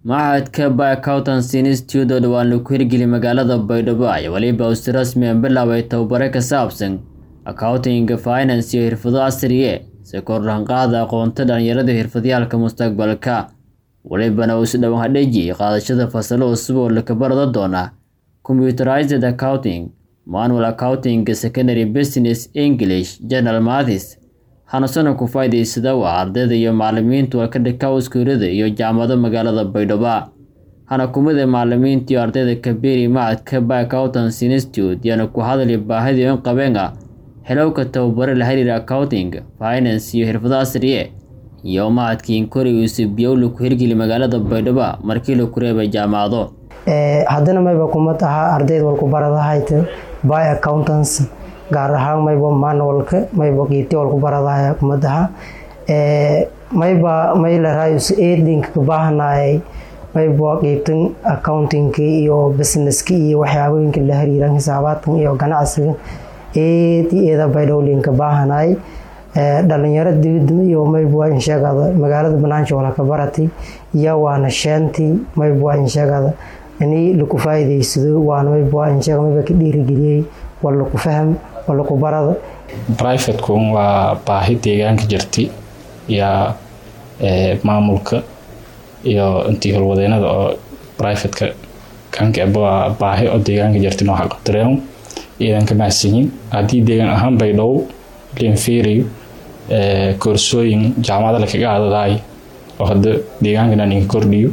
Machadka Accountancy Institute oo dhawaan lagu hirgeliyay magaalada Baydhabo ayaa waliba uu si rasmi ah bilaabay tababaro ku saabsan accounting, finance iyo xirfado casri ah si kor loogu qaado aqoonta dhalinyarada iyo xirfadlayaasha mustaqbalka. Walibana uu si dhawaan hagajiyay qaadashada fasalo cusub oo laga baran doono Computerized Accounting, Manual Accounting, Secondary Business, English, General Maths, waxaana ku faa'iidaysada waa ardayda iyo macallimiinta oo ka dhigta iskuulada iyo jaamacado magaalada Baydhabo. Waxaana ku mid ah macallimiinta iyo ardayda ka biiray Machadka Accountancy Institute iyana ku hadlay baahida ay u qabeen helowga tababaro la xiriira accounting, finance iyo xirfado casri ah iyo machadka Inkori uu si biyow lagu hirgeliyay magaalada Baydhabo markii la kureebay jaamacado. haddana mayba kuma taha ardayda walku baradahayta by accountants gaar ahaan mayba manualka mayba qiibti walku baradahaya kuma taha mayba may larayus aidinka kabaahanayay mayba qiibtan accountingka iyo businesska iyo waxyaabooyinka la xiriiran xisaabaadkan iyo ganacsiga eed eeda baydhowlinka baahanay dhalinyaro dibida iyo mayba insheegada magaalada banaansha wala ka baratay iyo waana sheantii mayba insheegada ini laku faa'iidaysado waana mayba insheega mayba ka dhiirigeliyey waa laku faham waa laku barada privateku waa baahi deegaanka jirtay iyo maamulka iyo intii howlwadeenada oo privateka kanka waa baahi oo deegaanka jirtay noo xaqabtireen iidan ka mahadsanyiin haddii deegaan ahaan baydhabo linferiyo koorsooyin jaamacada lakaga adadaay oo hadda deegaankana ninka kordhiyo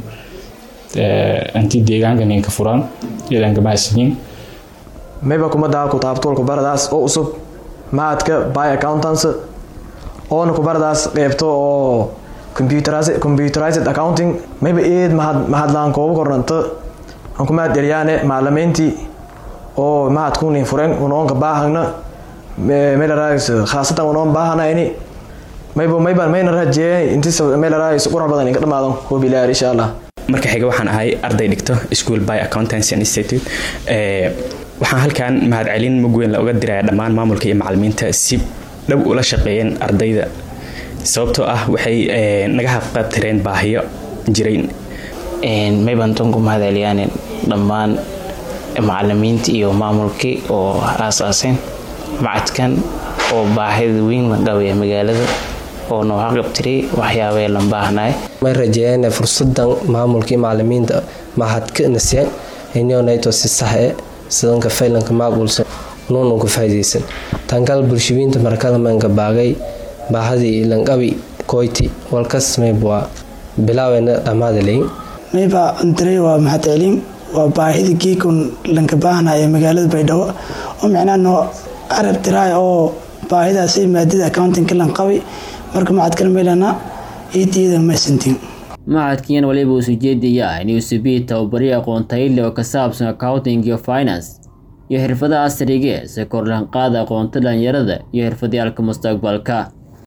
intii deegaanka ninka furaan iidan ka mahadsanyiin mayba kumada kutaabtoolku baradaas oo cusub machadka by accountants oona kubaradaas qeybto oo computerized accounting mayba eed mahadlaan kooba kornanto aan ku mahad celiyaane macalimiintii oo mahadkunin furen unoonka baahagna meelaraayis khaasatan unoon baahanayni mayba mayban mayna rajeeyay intis meelaraayis qurux badan inka dhamaadan hobilaar insha allah marka xiga waxaan ahay arday dhigto school by accountancy institute waxaan halkan mahadcelin mug weyn la uga diraya dhammaan maamulka iyo macalimiinta si dhow ula shaqeeyeen ardayda sababtoo ah waxay naga haqabtireen baahiyo jirayn mayban tan ku mahadceliyaan dhammaan macalimiinta iyo maamulkii oo aasaaseen macadkan oo baahida weyn la qabaya magaalada oo noo haqabtiray waxyaabee lan baahnay may rajeeyeen fursadan maamulkii macalimiinta mahadka nasiyaan inonayto si sax e sidanka faylanka maaqulsan nuunan ku faa'iidaysan tankal bulshabiinta markada manka baagay baahadii lanqabi koyti walkas maybwa bilaawena dhammaadaleyn mayba antaray waa mahad celin waa baahida geekon lanka baahnaya magaalada baydhabo oo micnaha noo arab tiraay oo baahidaas maadada accountingka lanqabi marka macadkan maylana iidiyada maysantin machadkiyan waliba uu sujeedaya inuu subiyi tababariyo aqoon tayile oo ka saabsan accounting iyo finance iyo xirfadaha casriga si kor lahan qaada aqoonta dhalinyarada iyo xirfadyaalka mustaqbalka